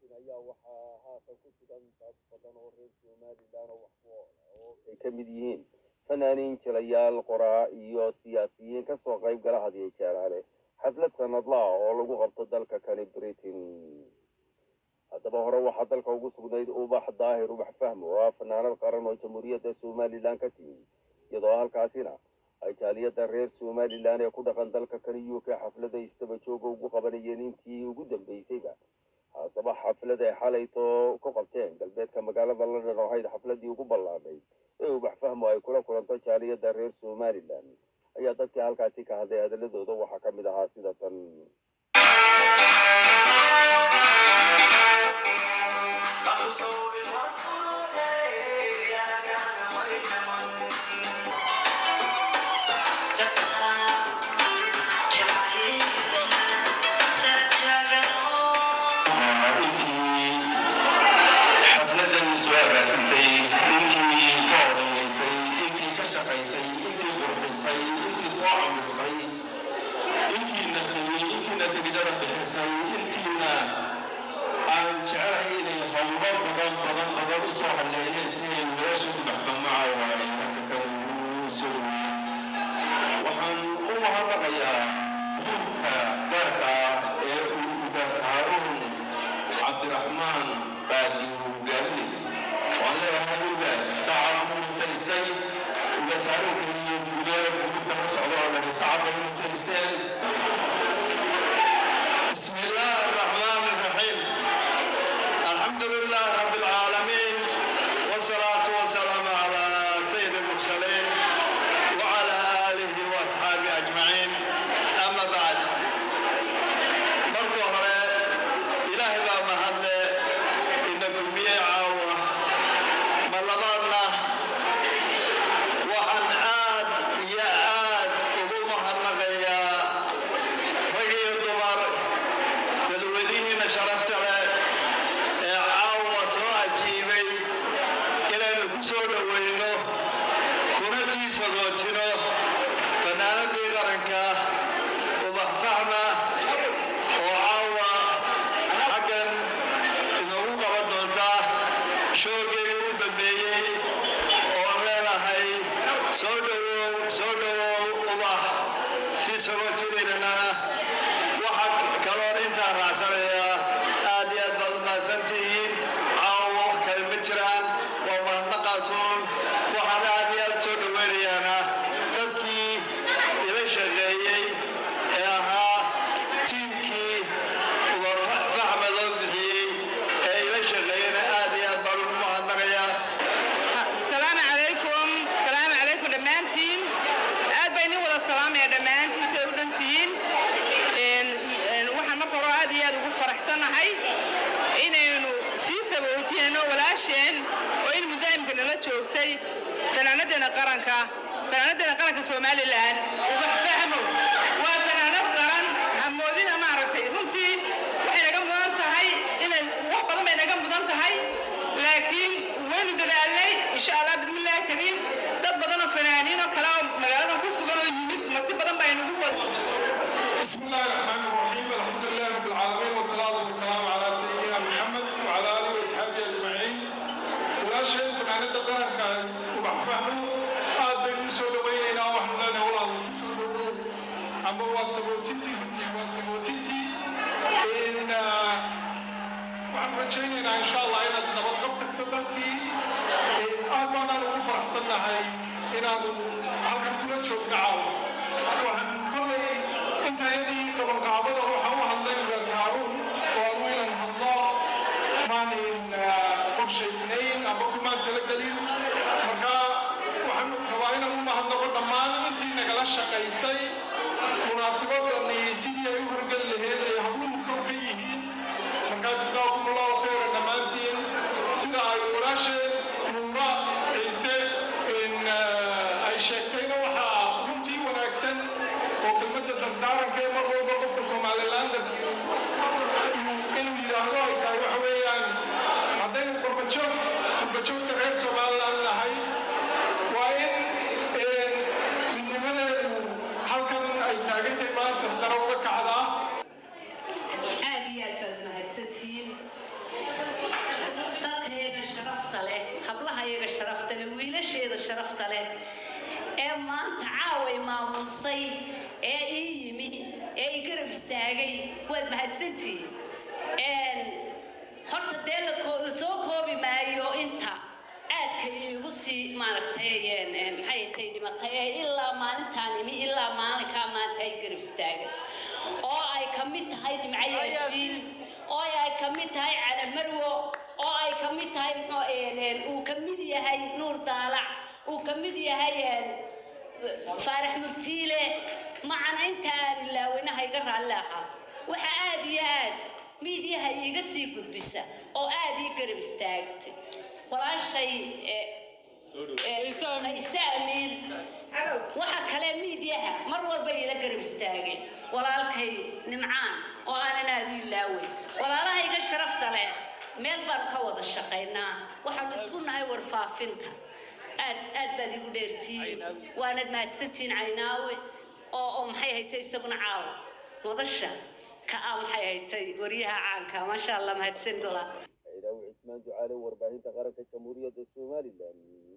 ayaa waxaa haatan ku sugan dad badan oo reer somalilan oo wax ku oo ay ka mid yihiin fanaaniin jilayaal qoraa iyo siyaasiyiin kasoo qayb gala hadiyo jeeraale xaflad sanadlaah oo lagu qabto dalka kani britain haddaba hore waxaa dalka ugu sugnayd ubax daahir ubax fahmo oo ah fanaanad qaran oo jamhuuriyadda somalilan ka timi iyadoo halkaasina ay jaaliyadda reer somalilan ee ku dhaqan dalka kani u k xaflada istaba jooga ugu qabanayeen intii ugu dambeysayba haasaba xaflad ay xalayto ku qabteen galbeedka magaalada london oo ahayd xafladii ugu ballaadhay ee ubax fahmo ay kula kulanto jaaliyadda reer somalilan ayaa dadkii halkaasi ka hadlay hadaladooda waxaa ka mid ahaa sida tan intii xafladan soo agaasintay intii ka odayeysay intii ka shaqaysay intii qurxisay intii soo camirtay intiina tegi intiina tegidada bixisay intiina aan jecelahay inay howlo badan badan badan u soo haleeyeen si ay nolosha ubaxfamacaawa ay halka kan ugu soo dhaweeyeen waxaan u mahadnaqayaa duurka gaarka ah ee uu ugaas haaruun cabdiraxmaan baadi gaali waan leeyahay ugaas sacab buu mutaystay ugaas haaruunka iyo gudaha gurubka ka socda oo dhan sacab bay mutaysteen بسم الله الرحمن الرحيم الحمد لله رب العالمين والصلاة والسلام على سيد المرسلين وعلى آله وأصحابه أجمعين أما بعد مركو هره إلهي با محل إنكم بيه عاوة ملبادنا وحن عاد يا عاد وقوم محنقيا رقي الدمر dalwadihiina sharafta leh ee caawa soo ajiibay inaynu ku soo dhoweyno kuna sii sagootino fanaanadii qaranka ubax fahma oo caawa xaggan inoogu qaban doonta shoogeedii u dambeeyey oo leenahay soo dhowow soo dhowow ubax sii sagootidaynana waxaa kaloon intaa raacsanayaa aad iyo aad baad umahadsantihiin caawa wax kale ma jiraan waa mahadnaqaasuun waxaan aad iyo aad soo dhoweynayaana dadkii ila shaqeeyey ee ahaa tiimkii ubafaxma loo bixiyey ee ila shaqeeyena aad iyo aad baan ugu mahadnaqayaa السلام عليكم السلام عليكم دمانتين aad baa idin wada salaamaya dhammaantiin siday u dhantihiin Een- een waxaan marka hore aad iyo aad ugu faraxsanahay inaynu sii sabootiyeenno walaasheen oo in mudaa'imka nala joogtay fanaanadeena qaranka fanaanadeena qaranka somalilan ubax fahmo waa fanaanad qaran hamoodina maaragtay runtii waxay naga mudan tahay inay wax badan bay naga mudan tahay laakiin waynu dadaalnay insha allah bismillaahi kariim dad badan oo fanaaniin oo kale oo magaaladan ku sugan oo yimid marti badan baa inagu wada بسم الله الرحمن الرحيم الحمد لله رب العالمين والصلاة والسلام على سيدنا محمد وعلى آله وأصحابه أجمعين ولا شيء فنان الدقائق كان وبحفهم آد بين سود ويننا وحنا لنا ولا سود أما واسبوتيتي فتي واسبوتيتي إن waxaan rajaynaynaa insha allah inaad nabad qab tagto dalkii aad baanaan ugu faraxsannahay inaanu halkan kula joogno caawa waxaan kolay intayadii qabanqaabada waxaan u hadlay ugaas haaruun oo aanu inaan hadlo maanin qorshaysnayn ama kumaan talagelin marka waxaan rabaa inaan u mahadnaqo dhammaan intii nagala shaqaysay munaasabadani sidii ay u horgeli laheed ay habluhu kow ka yihiin markaa jasaakum allahu khayra dhammaantiin sida ay walaasheen nuura ciise in ay sheegtayna waxaa runtii wanaagsan oo kelmadda dardaaranka ee mar walba qofka somalilandarki inuu yidhaahdo ay tahay waxa weeyaan haddaynu qurbajoog qurbajoogta reer somaliland nahay waa in midnimadeedu halkan ay taagantay maanta sare uga kacdaa aad iyo aad baad mahadsantihiin martidayda sharafta leh ee maanta caaway maamusay ee ii yimi ee i garab istaagay waad mahadsantihiin horta dee la koo- la soo koobi maayo inta aadka iigu sii maaragtay maxay tay dhimatay ee ilaa maalintaan imi ilaa maalinkaa maanta ay garab istaagan oo ay ka mid tahay nimco yaasiin oo ay ka mid tahay calamarwo oo ay ka mid tahay muxuu een, uu ka mid yahay nuur daalac uu ka mid yahay een, faarax murtiile macana inta aan ilaaweynaha iga raalli ahaato waxa aad iyo aad miidyaha iiga sii gudbisa oo aad ii garab istaagtay walaashay eh, eh, fayse amiin waxa kale miidyaha mar walba ila garab istaageen walaalkay nimcaan oo aanan aad u ilaawey walaalahayga sharafta leh meel baan ka wada shaqaynaa waxaanu isku nahay warfaafinta aad aad baad igu dheertihiin waanad mahadsantihiin caynaawe oo oo maxay haytay isaguna caawa wadasha ka ah maxay haytay waryaha caanka maasha allah mahadsan dola ciidaawi cismaan ducaale warbaahinta qaranka jamhuuriyadda somalilan